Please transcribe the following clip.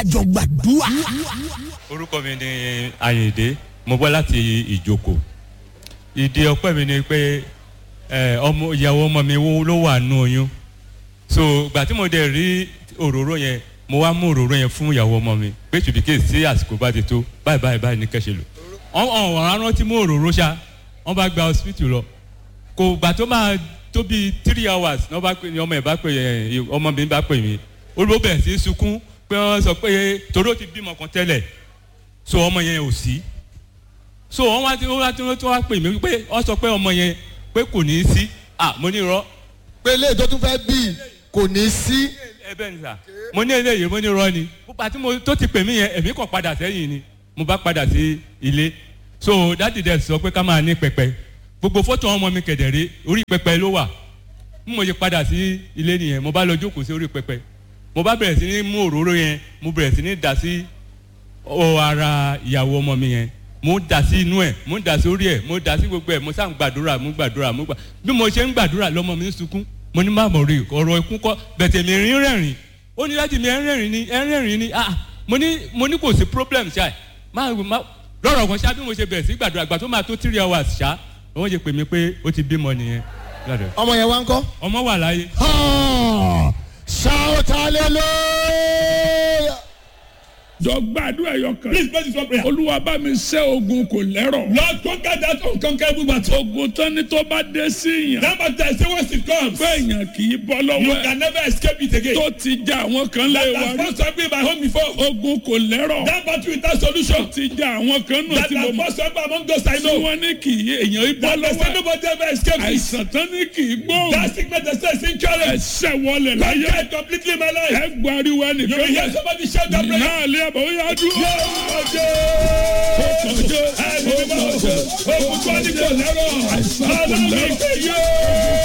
àjọ gbàdúrà. orúkọ mi ni ayinde mo bọ́ láti ìjoko ìdí ọpẹ́ mi ni pé ẹ, ọmọ ìyàwó ọmọ mi wo- ló wà nù oyún so gbà tí mo dẹ̀ rí òróró yẹn mo wá mú òróró yẹn fún ìyàwó ọmọ mi pé tùbíkè sí àsìkò bá ti tó báyìí báyìí báyìí ní kẹ́sẹ̀ lò ọ̀hún ọ̀hún rántí mú òróró ṣá wọ́n bá gba hospital lọ kò gbà tó máa tó bíi three hours ní wọ́n bá pè ní ọmọ ẹ̀ bá pè ẹ̀ ọmọ mi bá pè mí olùbó bẹ̀rẹ̀ sí í sunkún pé wọ́n sọ pé torí ó ti bímọ kan tẹ́lẹ̀ so ọmọ yẹn ò sí so wọ́n wá tí wọ́n wá tí wọ́n wá pè mí pé wọ́n sọ pé ọmọ yẹn pé kò ní í sí ah mo ní irọ́ pé ilé tó tún fẹ́ bí kò ní sí. ẹ bẹ́ẹ̀ ni sà mo ní eléyìí mo ní irọ́ ni púpà tí mo tó ti pè mí yẹn èmi kàn padà sẹ́yìn ni mo bá padà sí ilé so dáàdì dẹ̀ sọ pé ká máa ní pẹpẹ gbogbo fọ́tò ọmọ mi kẹ̀dẹ̀rẹ́ orí pẹpẹ ló wà bí mo ṣe padà sí ilé nìyẹn mo bá lọ jókòó sí orí pẹpẹ mo bá bẹ̀rẹ̀ sí ní mú òróró yẹn mo bẹ̀rẹ̀ sí ní dà sí ọ ara ìyàwó ọmọ mi yẹn mo ń dà sí inú ẹ̀ mo ń dà sí orí ẹ̀ mo ń dà sí gbogbo ẹ̀ mo sá ń gbàdúrà mo ń gbàdúrà mo gbà bí mo ṣe ń gbàdúrà lọ́mọ mi ń sunkún mo ní má mọ̀ rí ọ̀rọ̀ ikú kọ́ bẹ̀tẹ̀ mi rín rẹ̀rìn ó ní láti mi ẹ̀ ń rẹ̀rìn ni ẹ̀ ń rẹ̀rìn ni ah mo ní mo ní kò sí problem ṣá ẹ̀ má má lọ́rọ̀ kan ṣá bí mo ṣe bẹ̀rẹ̀ sí gbàdúrà gbà tó máa tó three hours ṣá wọ́n ṣe pè mí pé ó ti bímọ nìyẹn gbàdúrà. ọmọ yẹn wá ń kọ́. ọmọ wà láyé Ah, shout hallelujah. jọ gbàdúrà ẹyọ kan. Please pray this one prayer. olúwa bá mi ṣẹ́ ogun kò lẹ́rọ̀. Lord, conquer that unconquerable battle. ogun tán ni tó bá dé sí yàn. That battle, I say once it comes, pé èèyàn kì í bọ́ you lọ́wọ́ ẹ̀. can never escape it again. tó ti ja àwọn kan lé That wa has rí. first happened in my home before. ogun kò lẹ́rọ̀. That battle without solution. ti ja àwọn kan nù That tí mo has mọ̀. first happened among those I tí know. wọ́n ní kì í èèyàn í bọ́ That they lọ́wọ́ say ẹ̀. nobody ever escapes it. àìsàn tán ní kì í gbóhùn. That sickness they say is incurable. ẹsẹ̀ wọlé láyé. Conquer it completely in my life. ẹ gbariwo You will ẹnìkan hear yẹn. somebody shout that prayer. náà lé àbọ̀ ó yá dúró. Ẹni mímọ́, òkú tó ní kò lẹ́rọ̀. Ọlọ́run ìpè yóò.